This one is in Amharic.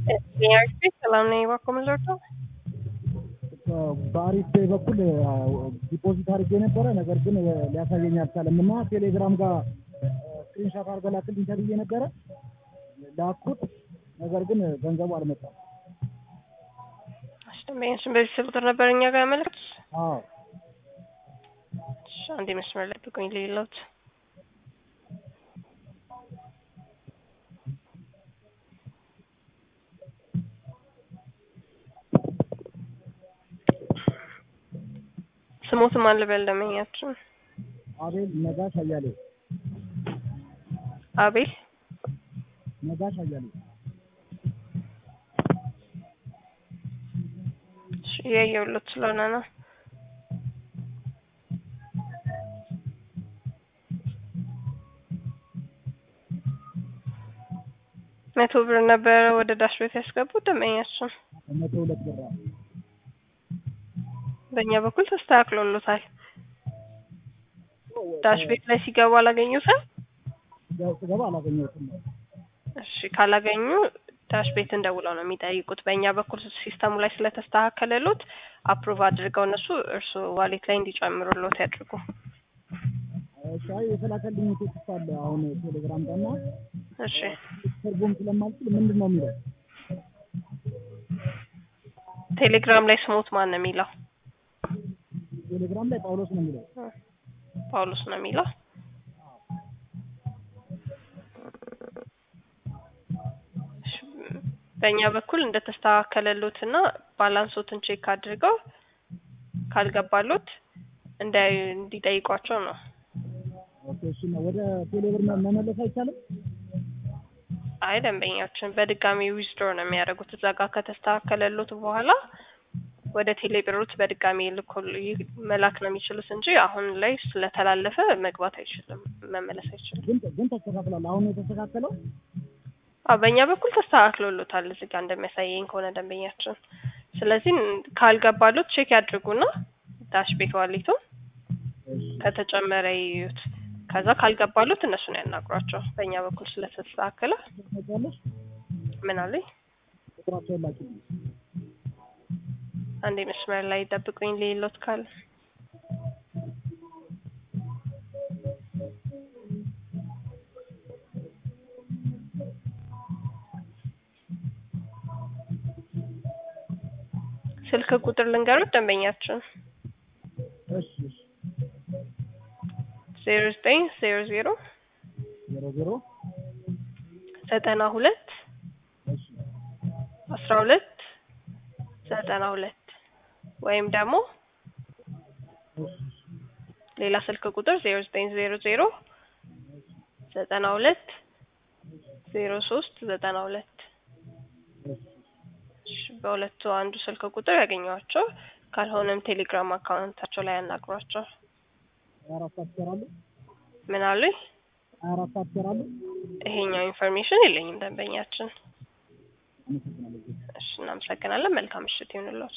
ጥያቄ ሰላም ነኝ። እባክዎ ምን ልርዳው? በአሪፍ ፔይ በኩል ዲፖዚት አድርጌ ነበረ። ነገር ግን ሊያሳየኝ አልቻለም እና ቴሌግራም ጋር ስክሪንሻት አድርገህ ላክልኝ ተብዬ ነበረ ላኩት። ነገር ግን ገንዘቡ አልመጣም። እሺ ደንበኛችን በዚህ ስልክ ቁጥር ነበር እኛ ጋር ያመለከቱት? አዎ እሺ አንዴ መስመር ላይ ብቆኝ ልይሎት። ስሞትም አለ በል ደንበኛችን አቤል ነጋሽ አያሌው አቤል ነጋሽ አያሌው እሺ እያየሁለት ስለሆነ ነው። መቶ ብር ነበረ ወደ ዳሽ ቤት ያስገቡት ደንበኛችን። መቶ ሁለት ብር አለ። በእኛ በኩል ተስተካክሎሎታል። ዳሽ ቤት ላይ ሲገቡ አላገኙትም? ያው ስገባ አላገኘሁትም። እሺ ካላገኙ ዳሽ ቤት እንደውለው ነው የሚጠይቁት። በእኛ በኩል ሲስተሙ ላይ ስለተስተካከለሎት አፕሩቭ አድርገው እነሱ እርሱ ዋሌት ላይ እንዲጨምሩሎት ያድርጉ። እሺ አይ የተላከልኝ ቴክስት አለ አሁን ቴሌግራም ጋር እና እሺ ትርጉም ስለማልችል ምንድን ነው የሚለው? ቴሌግራም ላይ ስሞት ማን ነው የሚለው? ቴሌግራም ላይ ጳውሎስ ነው የሚለው። ጳውሎስ ነው የሚለው። እሺ፣ በእኛ በኩል እንደተስተካከለሎትና ባላንሶትን ቼክ አድርገው ካልገባሎት እንዳይ እንዲጠይቋቸው ነው። ኦኬ እሺ ነው ወደ ቴሌብር መ- መመለስ አይቻልም? አይ ደንበኛችን በድጋሚ ዊዝድሮ ነው የሚያደርጉት። እዛ ጋር ከተስተካከለሎት በኋላ ወደ ቴሌብሮት በድጋሚ ልኮ መላክ ነው የሚችሉት እንጂ አሁን ላይ ስለተላለፈ መግባት አይችልም፣ መመለስ አይችልም። ግን ግን ተስተካክሏል። አሁን ነው የተስተካከለው? አዎ በእኛ በኩል ተስተካክሎሎታል እዚህ ጋር እንደሚያሳየኝ ከሆነ ደንበኛችን። ስለዚህ ካልገባሎት ቼክ ያድርጉና ዳሽ ቤት ዋሊቱ እሺ ከተጨመረ ይዩት። ከዛ ካልገባሎት እነሱን ያናግሯቸው። በእኛ በኩል ስለተስተካከለ ታውቂያለሽ? ምን አለኝ ቁጥራቸውን ላኪልኝ። አንዴ መስመር ላይ ጠብቁኝ ሌሎት ካለ ስልክ ቁጥር ልንገሩት ደንበኛችን እሺ እሺ ዜሮ ዘጠኝ ዜሮ ዜሮ ዜሮ ዜሮ ዘጠና ሁለት እሺ አስራ ሁለት ዘጠና ሁለት ወይም ደግሞ እሺ ሌላ ስልክ ቁጥር ዜሮ ዘጠኝ ዜሮ ዜሮ ዘጠና ሁለት ዜሮ ሶስት ዘጠና ሁለት እሺ እሺ፣ በሁለቱ አንዱ ስልክ ቁጥር ያገኘዋቸው፣ ካልሆነም ቴሌግራም አካውንታቸው ላይ ያናግሯቸው። ሀያ አራት ሰዓት ይሰራሉ? ምን አሉኝ? ሀያ አራት ሰዓት ይሰራሉ? ይሄኛው ኢንፎርሜሽን የለኝም ደንበኛችን። አመሰግናለሁ። እሺ፣ እናመሰግናለን። መልካም ምሽት ይሁንልዎት።